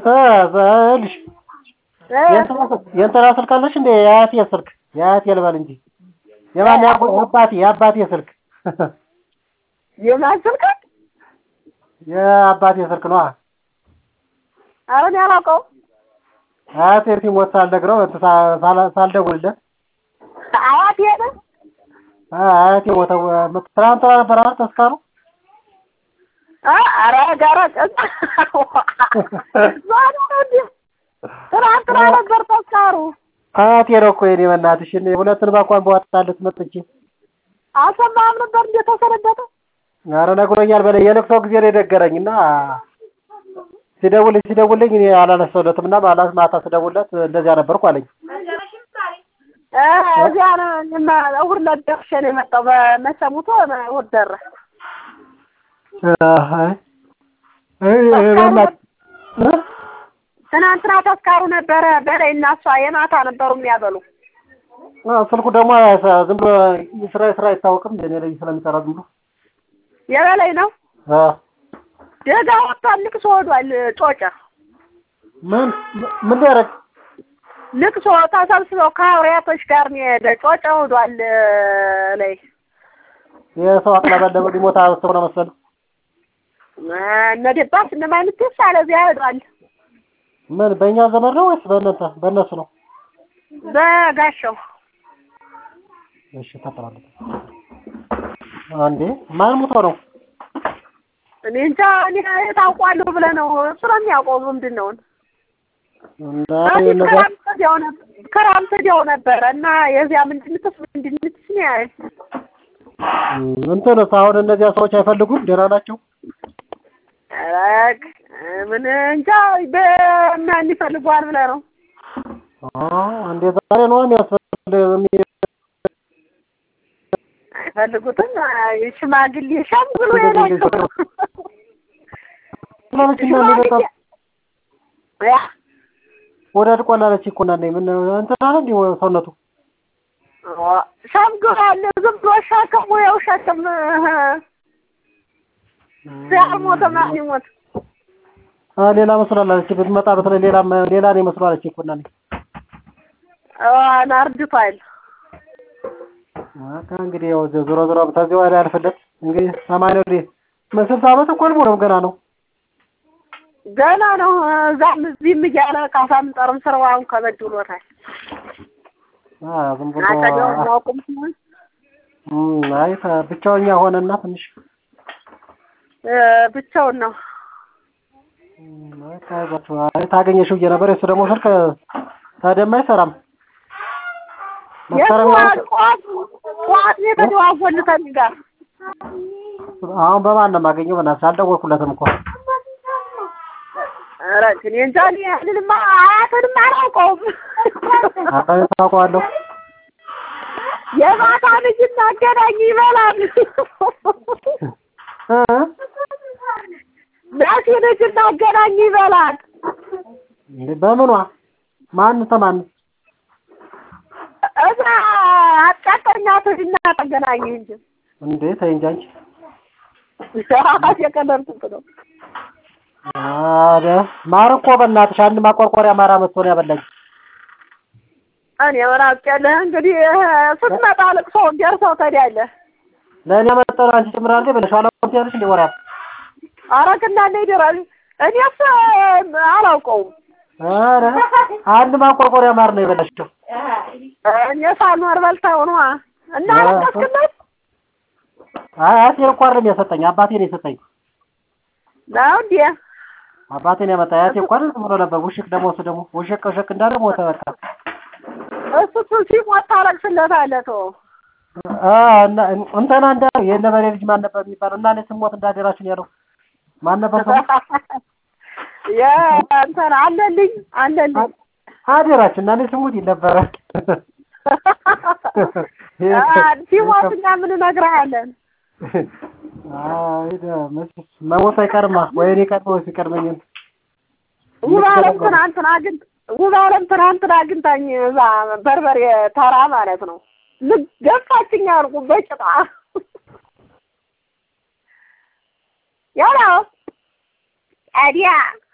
ልሽ የእንትና ስልክ አለሽ እንዴ? የአያቴ ስልክ የአያቴ ልበል እንጂ የማን የአባቴ የአባቴ ስልክ የማን ስልክ? የአባቴ ስልክ ነዋ። ኧረ እኔ አላውቀውም። አያቴ ሲሞት ሳልነግረው ሳልደውልለት አያቴ ነው አያቴ ሞተው ትናንትና ነበር አይደል ተስካሩ? ኧረ ጋራ ትናንትና ነበር ተስካሩ። አያቴ ነው እኮ የእኔ በእናትሽ እኔ ሁለቱን እንኳን በዋጥታለት መጥቼ አልሰማህም ነበር እንዴ ተሰነበተ? ኧረ ነግሮኛል በለኝ። የለቅሶ ጊዜ ነው የነገረኝ እና ሲደውልኝ ሲደውልኝ እኔ አላነሳሁለትም እና ማለት ማታ ስደውልለት እንደዚያ ነበርኩ አለኝ። እዚያ ነው እኔማ እሑድ ዕለት ደርሼ ነው የመጣው። በመቼ ሙቶ እሑድ ደረሰ። ትናንትና ተስካሩ ነበረ በላይ እና እሷ የማታ ነበሩ የሚያበሉ። ስልኩ ደግሞ ዝም ብሎ ስራ ስራ አይታወቅም እኔ ላይ ስለሚሰራ ዝም ብሎ የበላይ ነው። ደጋ ወጥቷል። ልቅሶ ሄዷል። ጮጨ ምን ምን ሊያደርግ ልቅሶ ተሰብስበው ከአውሪያቶች ጋር ነው የሄደ። ጮጨ ሄዷል ላይ የሰው አቅለበለበ ሊሞት አስቦ ነው መሰለህ። እነ ደባስ እነ ማይልትስ አለ እዚያ ሄዷል። ምን በእኛ ዘመድ ነው ወይስ በእናንተ በእነሱ ነው? በጋሻው እሺ ተጠራለች። አንዴ ማን ሞቶ ነው? እኔ እንጃ እኔ ታውቋለሁ ብለህ ነው እሱ ነው የሚያውቀው ምንድን ነው ክረምት ወዲያው ነበረ እና የዚያ ምንድንትስ ምንድንትስ ነው ያለኝ እንትንስ አሁን እነዚያ ሰዎች አይፈልጉም? ደህና ናቸው? ኧረ ምን እንጃ በማን ይፈልጓል ብለህ ነው? እንዴ ዛሬ ነው የሚያስፈልግ አይፈልጉትም። ሽማግሌ ሸምግሎ የላቸው ወደ አድቋላለች እኮ እናቴ ምን እንትና ነው እንዴ ሰውነቱ ሸምግሏል። ዝም ብሎ ሸክም ያው ሸክም ሲያልሞተ ማን ይሞት? ሌላ መስሏለች ብትመጣ በተለይ ሌላ ሌላ ነው መስሏለች እኮ እናቴ ናርድቷል። እንግዲህ ያው ዞሮ ዞሮ ከዚህ ወዲያ ያልፍለት እንግዲህ ሰማንያ ወዲህ ስልሳ ዓመት እኮ አልሞላውም ገና ነው ገና ነው። እዛም እዚህም እያለ ካሳም ጠርም ስራውን ከበድ ብሎታል። ዝም ብሎ አቀደውን ማውቁም ሲሆን አይ ብቻውኛ ሆነና ትንሽ ብቻውን ነው። አይ ታገኘሽው ብዬሽ ነበር። የእሱ ደግሞ ስልክ ታዲያማ አይሰራም። ጠዋት ነው የተደዋወልን ከእኔ ጋር። አሁን በማን ነው የማገኘው? በእናትሽ አልደወልኩለትም እኮ ኧረ እኔ እንጃ እኔ ያንንማ አያትንም አላውቀውም። አይ ታውቀዋለሁ። የማታ ልጅ እናገናኝ ይበላል። ናሲ ልጅ እናገናኝ ይበላል። በምኗ ማን ተማን እዛ አቃጠኛ ትድና ተገናኝ እንጂ እንዴ ተይ እንጂ አንቺ የቀለድኩት ነው። አረ ማር እኮ በእናትሽ አንድ ማቆርቆሪያ ማር አመጥቶ ነው ያበላኝ። እኔ ምን አውቄልህ እንግዲህ ስትመጣ ልቅሶ ደርሰው ትሄዳለህ። ለእኔ ያመጣው አንቺ ጭምራለች ብለሽ አላውቅም ትያለሽ እንደ ወራት አረግና እንደ ይደራል እኔስ አላውቀውም። አረ አንድ ማቆርቆሪያ ማር ነው የበላሽው። እኔ ሳልኖር በልተው ነዋ እና አለቀስክለት? አይ አያቴ እኮ አይደለም የሰጠኝ አባቴ ነው የሰጠኝ። ነው እንዴ? አባቴ ነው ያመጣ። አያቴ እኮ አይደል ብሎ ነበር። ውሽቅ ደግሞ እሱ ደግሞ ውሽቅ ውሽቅ እንዳለ ሞተ በቃ። እሱ እሱ ሲሞት ታለቅስለታለህ ተው። እንትና እንዳ የነበሬ ልጅ ማን ነበር የሚባለው? እና እኔ ስሞት እንዳደራችሁ ነው ያለው። ማን ነበር ስሙ? የእንትና አለልኝ አለልኝ አደራችሁ እና እኔ ስሙት ይል ነበረ። ሲሞት እኛ ምን እነግርሃለን? መሞት አይቀርማ ወይ እኔ ቀድሞ ሲቀድመኝ ውብ አለም ትናንትና ግን ውብ አለም ትናንትና አግኝታኝ እዛ በርበሬ ተራ ማለት ነው ገፋችኝ አልኩ በጭጣ ያለው ታዲያ